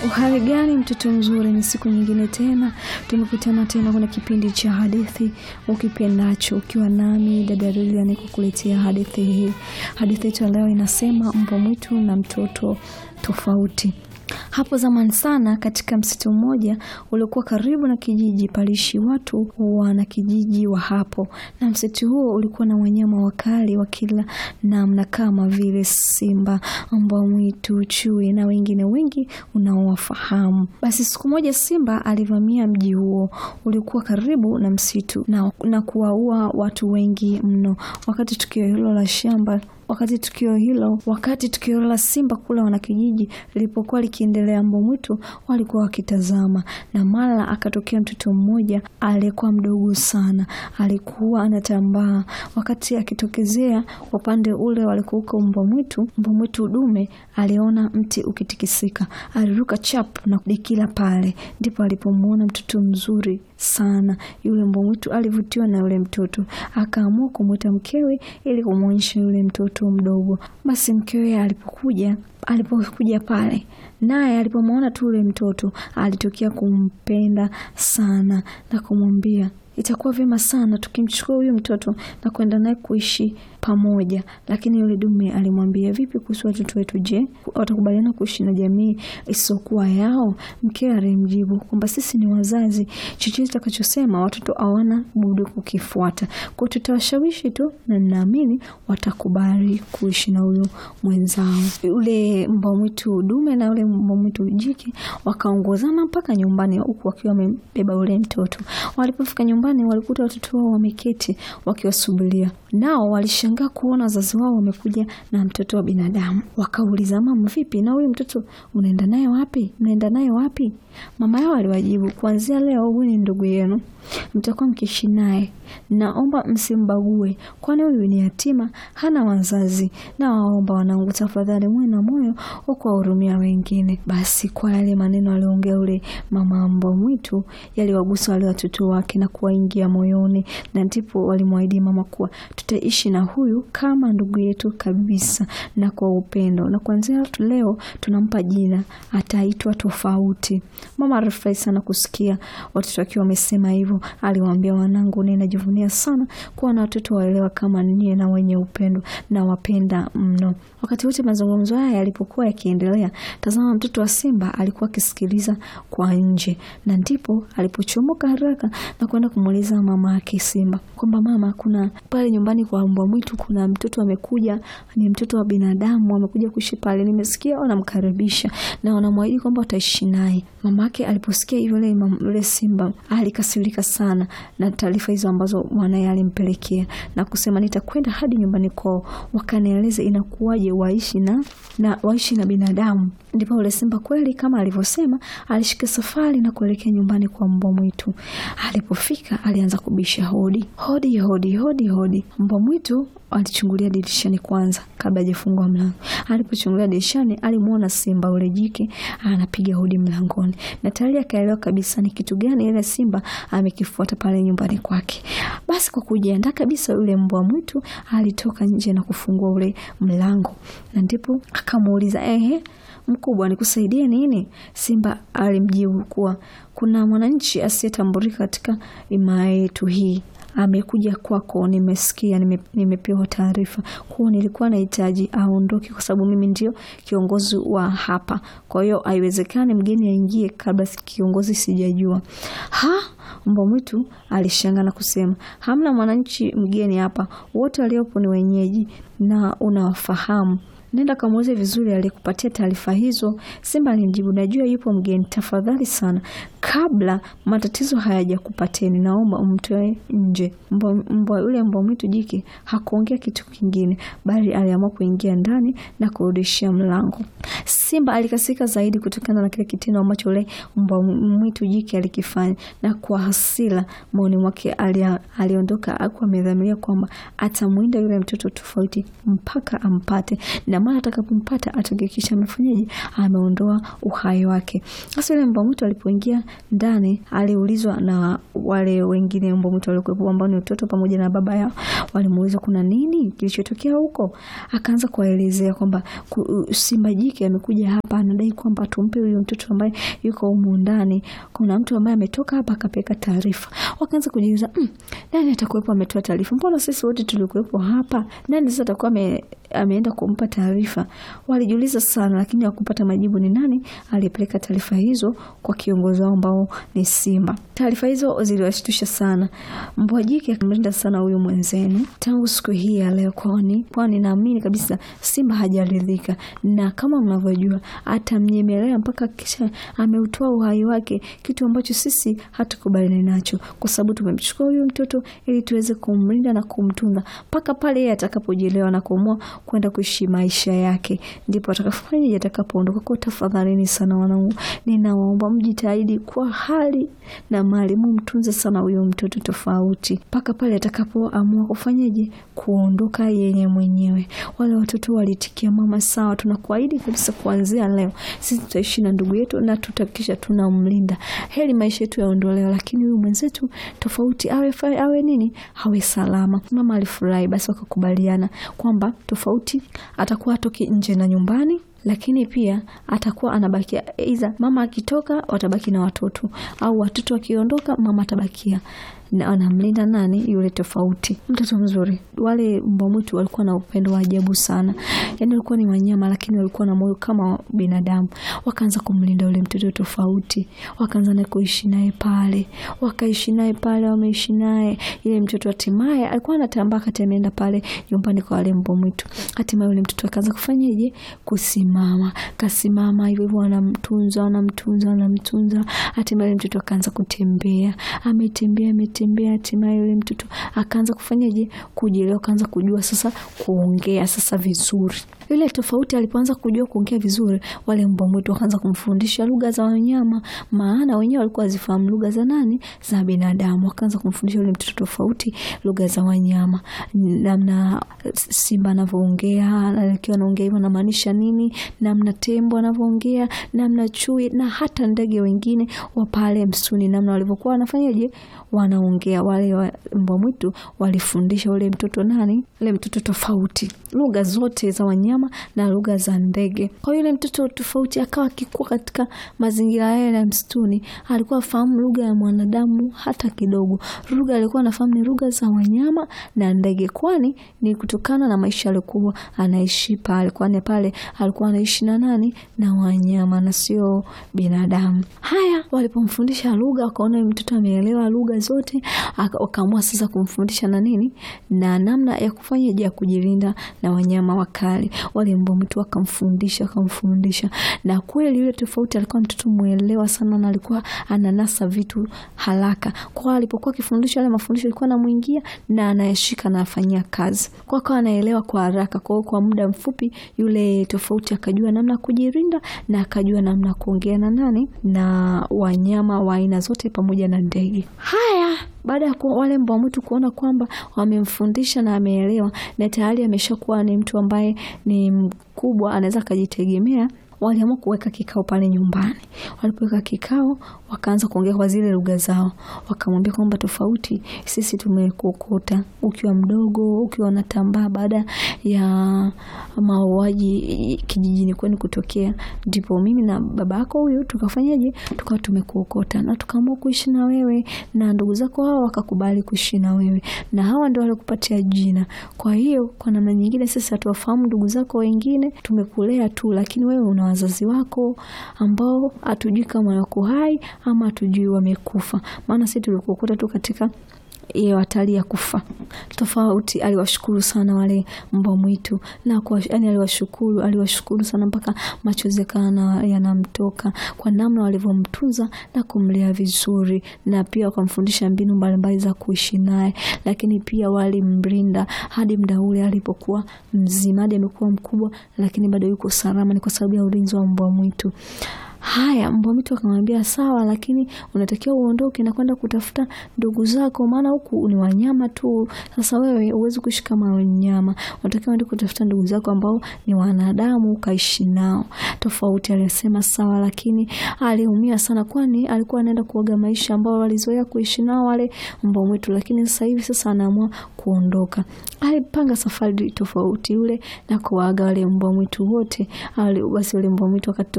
Uhali gani mtoto mzuri, ni siku nyingine tena tumekutana tena kwenye kipindi cha hadithi ukipendacho, ukiwa nami dada Lilian kukuletea hadithi hii. Hadithi yetu leo inasema mbwa mwitu na mtoto tofauti. Hapo zamani sana, katika msitu mmoja uliokuwa karibu na kijiji, paliishi watu wana kijiji wa hapo, na msitu huo ulikuwa na wanyama wakali wa kila namna kama vile simba, mbwa mwitu, chui na wengine wengi unaowafahamu. Basi siku moja simba alivamia mji huo uliokuwa karibu na msitu na, na kuwaua watu wengi mno. Wakati tukio hilo la shamba wakati tukio hilo wakati tukio la simba kula wanakijiji lilipokuwa likiendelea, mbwa mwitu walikuwa wakitazama, na mara akatokea mtoto mmoja aliyekuwa mdogo sana, alikuwa anatambaa. Wakati akitokezea upande ule walikuuka mbwa mwitu, mbwa mwitu dume aliona mti ukitikisika, aliruka chap na kudikila pale. Ndipo alipomwona mtoto mzuri sana. Yule mbwa mwitu alivutiwa na yule mtoto, akaamua kumwita mkewe ili kumwonyesha yule mtoto mdogo. Basi mkewe alipokuja alipokuja pale, naye alipomwona tu yule mtoto alitokea kumpenda sana na kumwambia itakuwa vyema sana tukimchukua huyu mtoto na kwenda naye kuishi pamoja. Lakini yule dume alimwambia, vipi kuhusu watoto wetu? Je, watakubaliana kuishi na jamii isiyokuwa yao? Mkewe alimjibu kwamba sisi ni wazazi, chochote tutakachosema watoto hawana budi kukifuata, kwa tutawashawishi tu, na ninaamini watakubali kuishi na huyu mwenzao. Yule mbwa mwitu dume na yule mbwa mwitu jike wakaongozana mpaka nyumbani, huku wakiwa wamebeba yule mtoto. Walipofika nyumbani, walikuta watoto wao wameketi wakiwasubiria, nao walishangaa kuona wazazi wao wamekuja na mtoto wa binadamu. Wakauliza, mama, vipi na huyu mtoto unaenda naye wapi? Mnaenda naye wapi? Mama yao aliwajibu, kuanzia leo huyu ni ndugu yenu, mtakuwa mkiishi naye. Naomba msimbague, kwani huyu ni yatima, hana wazazi. Na waomba wanangu, tafadhali mwe na moyo wa kuwahurumia wengine. Basi kwa yale maneno aliongea yule mama mbwa mwitu yaliwagusa wale watoto wake na kuwaingia moyoni, na ndipo walimwahidi mama kuwa tutaishi na huyu kama ndugu yetu kabisa na kwa upendo, na kuanzia leo tunampa jina, ataitwa Tofauti. Mama alifurahi sana kusikia watoto wakiwa wamesema hivyo. Aliwaambia, wanangu, ninajivunia sana kuwa na watoto waelewa kama ninyi na wenye upendo na wapenda mno. Wakati wote mazungumzo haya yalipokuwa yakiendelea, tazama, mtoto wa simba alikuwa akisikiliza kwa nje, na ndipo alipochomoka haraka na kwenda kumuuliza mama yake simba kwamba mama, kuna pale nyumbani kwa mbwa mwitu kuna mtoto amekuja, ni mtoto wa binadamu amekuja kuishi pale, nimesikia wanamkaribisha na wanamwahidi kwamba wataishi naye. Mama yake aliposikia hivyo, yule simba alikasirika sana na taarifa hizo ambazo mwanaye alimpelekea na kusema, nitakwenda hadi nyumbani kwao wakanieleze inakuwaje waishi na, na waishi na binadamu. Ndipo yule simba kweli kama alivyosema, alishika safari na kuelekea nyumbani kwa mbwa mwitu. Alipofika alianza kubisha hodi hodi hodi hodi hodi. Mbwa mwitu alichungulia dirishani kwanza kabla hajafungua mlango. Alipochungulia dirishani, alimwona simba yule jike anapiga hodi mlangoni, na tayari akaelewa kabisa ni kitu gani ile simba amekifuata pale nyumbani kwake. Basi kwa kujiandaa kabisa, yule mbwa mwitu alitoka nje na kufungua ule mlango, na ndipo akamuuliza ehe, mkubwa, nikusaidie nini? Simba alimjibu kuwa kuna mwananchi asiyetambulika katika himaya yetu hii amekuja kwako, nimesikia, nime, nimepewa taarifa kuwa nilikuwa nahitaji aondoke kwa sababu mimi ndio kiongozi wa hapa. Kwa hiyo haiwezekani mgeni aingie kabla kiongozi sijajua. Ha, mbwa mwitu alishangaa na kusema, hamna mwananchi mgeni hapa, wote waliopo ni wenyeji na unawafahamu Nenda kamuulize vizuri aliyekupatia taarifa hizo. Simba alimjibu, najua yupo mgeni, tafadhali sana, kabla matatizo hayajakupateni, naomba umtoe nje. Mbwa yule mbwa mwitu jike hakuongea kitu kingine, bali aliamua kuingia ndani na kurudishia mlango. Simba alikasika zaidi kutokana na kile kitendo ambacho yule mbwa mwitu jike alikifanya, na kwa hasira moyoni mwake aliondoka, akuwa amedhamiria kwamba atamwinda yule mtoto Tofauti mpaka ampate na mara atakapompata atahakikisha amefanyaje, ameondoa uhai wake. Sasa yule mbwa mwitu alipoingia ndani, aliulizwa na wale wengine mbwa mwitu waliokuwepo ambao ni mtoto pamoja na baba yao, walimuuliza kuna nini kilichotokea huko. Akaanza kuwaelezea kwamba simba jike amekuja hapa, anadai kwamba tumpe huyo mtoto ambaye yuko humu ndani, kuna mtu ambaye ametoka hapa akapeleka taarifa. Wakaanza kujiuliza mm, nani atakuwepo ametoa taarifa? Mbona sisi wote tulikuwepo hapa, nani sasa atakuwa ame, ameenda kumpa taarifa? Walijiuliza sana, lakini hawakupata majibu ni nani aliyepeleka taarifa hizo kwa kiongozi wao ambao ni simba. Taarifa hizo ziliwashtusha sana. Mbwa jike akamlinda sana huyu mwenzenu tangu siku hii ya leo, kwani kwani naamini kabisa simba hajaridhika, na kama mnavyojua atamnyemelea mpaka kisha ameutoa uhai wake, kitu ambacho sisi hatukubaliani nacho, kwa sababu tumemchukua huyu mtoto ili tuweze kumlinda na kumtunza mpaka pale yeye atakapojielewa na kuamua kwenda kuishi maisha yake, ndipo atakafanya atakapoondoka. Kwa tafadhalini sana wanangu, ninawaomba mjitahidi kwa hali na mali, mumtunze sana huyo mtoto tofauti mpaka pale atakapoamua kufanyaje, kuondoka yenye mwenyewe. Wale watoto walitikia mama, sawa, tunakuahidi kabisa, kuanzia leo sisi tutaishi na ndugu yetu na tutahakikisha tunamlinda, heri maisha yetu yaondolewa, lakini huyu mwenzetu tofauti awe awe nini, awe salama. Mama alifurahi, basi wakakubaliana kwamba tofauti atakuwa atoki nje na nyumbani lakini pia atakuwa anabakia, aidha mama akitoka watabaki na watoto, au watoto wakiondoka mama atabakia na anamlinda nani? Yule tofauti, mtoto mzuri. Wale mbwa mwitu walikuwa na upendo wa ajabu sana, yani walikuwa ni wanyama, lakini walikuwa na moyo kama binadamu. Wakaanza kumlinda yule mtoto tofauti, wakaanza naye kuishi naye pale, wakaishi naye pale, wameishi naye. Ile mtoto hatimaye alikuwa anatambaa kati, ameenda pale nyumbani kwa wale mbwa mwitu. Hatimaye yule mtoto akaanza kufanyaje? Kusimama, kasimama hivyo hivyo, wanamtunza wanamtunza wanamtunza. Hatimaye yule mtoto akaanza kutembea, ametembea ametembea hatimaye yule mtoto akaanza kufanyaje? Kujielewa, akaanza kujua sasa kuongea sasa vizuri. Yule tofauti alipoanza kujua kuongea vizuri, wale mbwa mwitu wakaanza kumfundisha lugha za wanyama, maana wenyewe walikuwa wazifahamu lugha za nani? Za binadamu. Wakaanza kumfundisha yule mtoto tofauti lugha za wanyama, namna simba anavyoongea, akiwa anaongea hivyo anamaanisha nini, namna tembo anavyoongea, namna chui na hata ndege wengine wa pale msituni, namna walivyokuwa wanafanyaje, wanaongea. Wale wa mbwa mwitu walifundisha ule mtoto nani, ule mtoto tofauti lugha zote za wanyama na lugha za ndege. Kwa hiyo yule mtoto tofauti akawa akikua katika mazingira yale ya msituni, alikuwa afahamu lugha ya mwanadamu hata kidogo. Lugha alikuwa anafahamu ni lugha za wanyama na ndege, kwani ni kutokana na maisha alikuwa anaishi pale, kwani pale alikuwa anaishi na nani? Na wanyama na sio binadamu. Haya, walipomfundisha lugha, wakaona mtoto ameelewa lugha zote, wakaamua sasa kumfundisha na nini na namna ya kufanya ya kujilinda na wanyama wakali. Wale mbwa mwitu wakamfundisha wakamfundisha, na kweli yule tofauti alikuwa mtoto mwelewa sana, na alikuwa ananasa vitu haraka. Kwa alipokuwa akifundisha yale mafundisho alikuwa anamwingia na anayeshika na afanyia kazi, kwa akawa anaelewa kwa haraka. Kwa hiyo kwa muda mfupi yule tofauti akajua namna kujilinda na akajua namna kuongea na nani na wanyama wa aina zote pamoja na ndege. Haya, baada ya wale mbwa mwitu kuona kwamba wamemfundisha na ameelewa na tayari ameshakuwa ni mtu ambaye ni mkubwa, anaweza akajitegemea, waliamua kuweka kikao pale nyumbani. Walipoweka kikao, wakaanza kuongea kwa zile lugha zao, wakamwambia kwamba tofauti, sisi tumekuokota ukiwa mdogo, ukiwa unatambaa baada ya mauaji kijijini kwenu kutokea, ndipo mimi na baba yako huyu tukafanyaje, tukawa tumekuokota na tukaamua kuishi na wewe, na ndugu zako hao wakakubali kuishi na wewe, na hawa ndio walikupatia jina. Kwa hiyo kwa namna nyingine sisi hatuwafahamu ndugu zako wengine, tumekulea tu, lakini wewe una wazazi wako ambao hatujui kama wako hai ama hatujui wamekufa, maana sisi tulikuokota tu katika hiyo hatari ya kufa. Tofauti aliwashukuru sana wale mbwa mwitu na kwa, yani aliwashukuru aliwashukuru sana mpaka machozi yakawa yanamtoka kwa namna walivyomtunza na kumlea vizuri, na pia wakamfundisha mbinu mbalimbali za kuishi naye, lakini pia walimlinda hadi muda ule alipokuwa mzima, hadi amekuwa mkubwa, lakini bado yuko salama. Ni kwa sababu ya ulinzi wa mbwa mwitu. Haya, mbwa mwitu akamwambia sawa, lakini unatakiwa uondoke na kwenda kutafuta ndugu zako, maana huku ni wanyama tu. Sasa wewe huwezi kuishi kama wanyama, unatakiwa uende kutafuta ndugu zako ambao ni wanadamu, ukaishi nao. Tofauti alisema sawa, lakini aliumia sana, kwani alikuwa anaenda kuoga maisha ambao walizoea kuishi nao wale mbwa mwitu, lakini sasa hivi sasa anaamua kuondoka. Alipanga safari tofauti yule na kuwaaga wale mbwa mwitu wote. Basi wale mbwa mwitu wakati